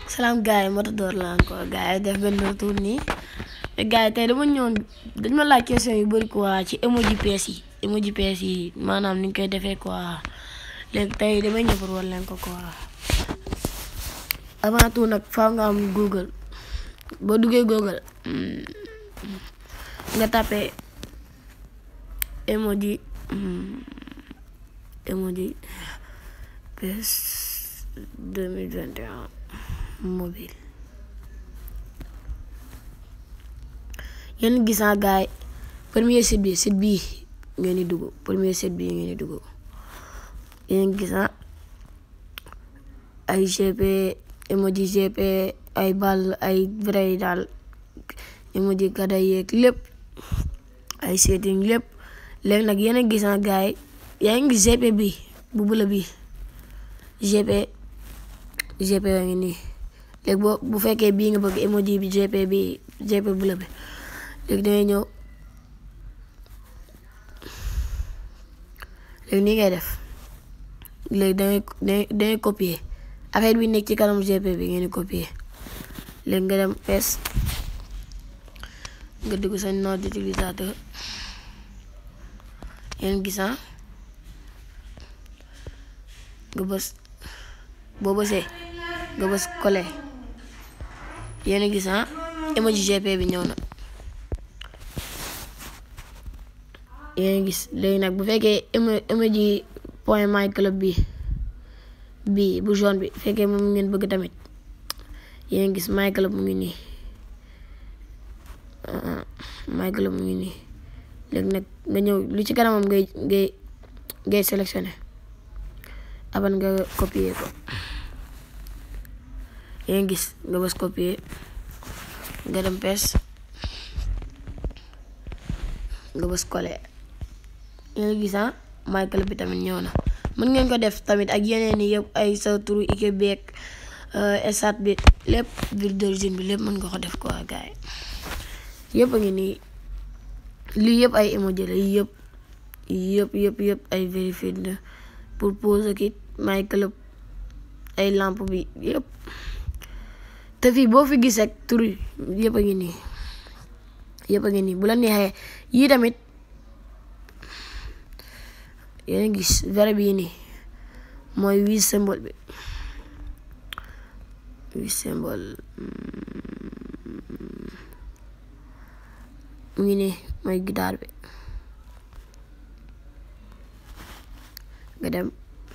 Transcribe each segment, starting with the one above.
salaam gars yi Matador la encore gars yi def benn retour nii te gars yi tey dama ñëwoon dañ ma laaj question yu bëri quoi ci emoji PS yi emoji PS yi maanaam ni ñu koy defee quoi léegi tey damay ñëw pour war leen ko quoi avant tout nag faaw nga am Google boo duggee Google nga tapé emoji emoji PS 2021 mobile yéen gis naa gars yi premier site bi site bii ngeen di dugg premier site bii ngeen di dugg yéen gis naa ay GP emoji GP ay ball ay vrai daal emoji kada yeeg lépp ay setting lépp léegi nag yéen a gis naa gars yi yaa ngi gis GP bi bu bula bi GP GP yaa ngi nii léegi boo bu fekkee bii nga bëgg emoji bi GP bi GP bula bi léegi dangay ñëw léegi nii ngay def léegi dangay dangay copier affaire bi nekk ci kanam GP bi ngeen di copier léegi nga dem pes nga dugg sa nom d'utilisateur yéen gis nga bës boo bësee nga bës coller yéen gis nga emoji GP bi ñëw na yéen gis léegi nag bu fekkee emoji point my club bi bii bu jaune bi fekkee moom ngeen bëgg tamit yéen gis my club mu ngi nii my club mu ngi nii léegi nag nga ñëw lu ci kanamam ngay ngay ngay sélectionné aban nga copier ko yéen gis nga bës copier nga dem pes nga bës coller yéen gis ah my club bi tamit ñëw na mën ngeen ko def tamit ak yeneen yi yëpp ay sa turu ike beeg esat bi lépp ville d'origine bi lépp mën nga ko def quoi gars yi yëpp a ngi nii lii yëpp ay emoji la yii yëpp yëpp yëpp yëpp ay vérifié la pour pose ak it my club ay lampe bi yëpp te fii boo fi gis rek tur yëpp a ngi nii yëpp a ngi nii bu la neexee yii tamit yéen gis vrai bii nii mooy huit symbole bi huit symbole mu ngi nii mooy guitare bi nga dem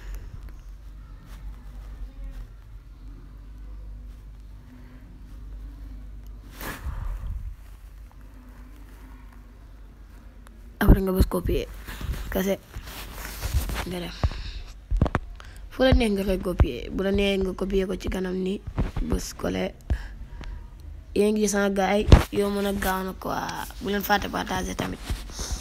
après nga bës copier kase nga dem fu la neex nga koy copier bu la neex nga copier ko ci kanam ni bës coller yéen ngi gis gars yi yow mën a gaaw na quoi bu leen fàtte partager tamit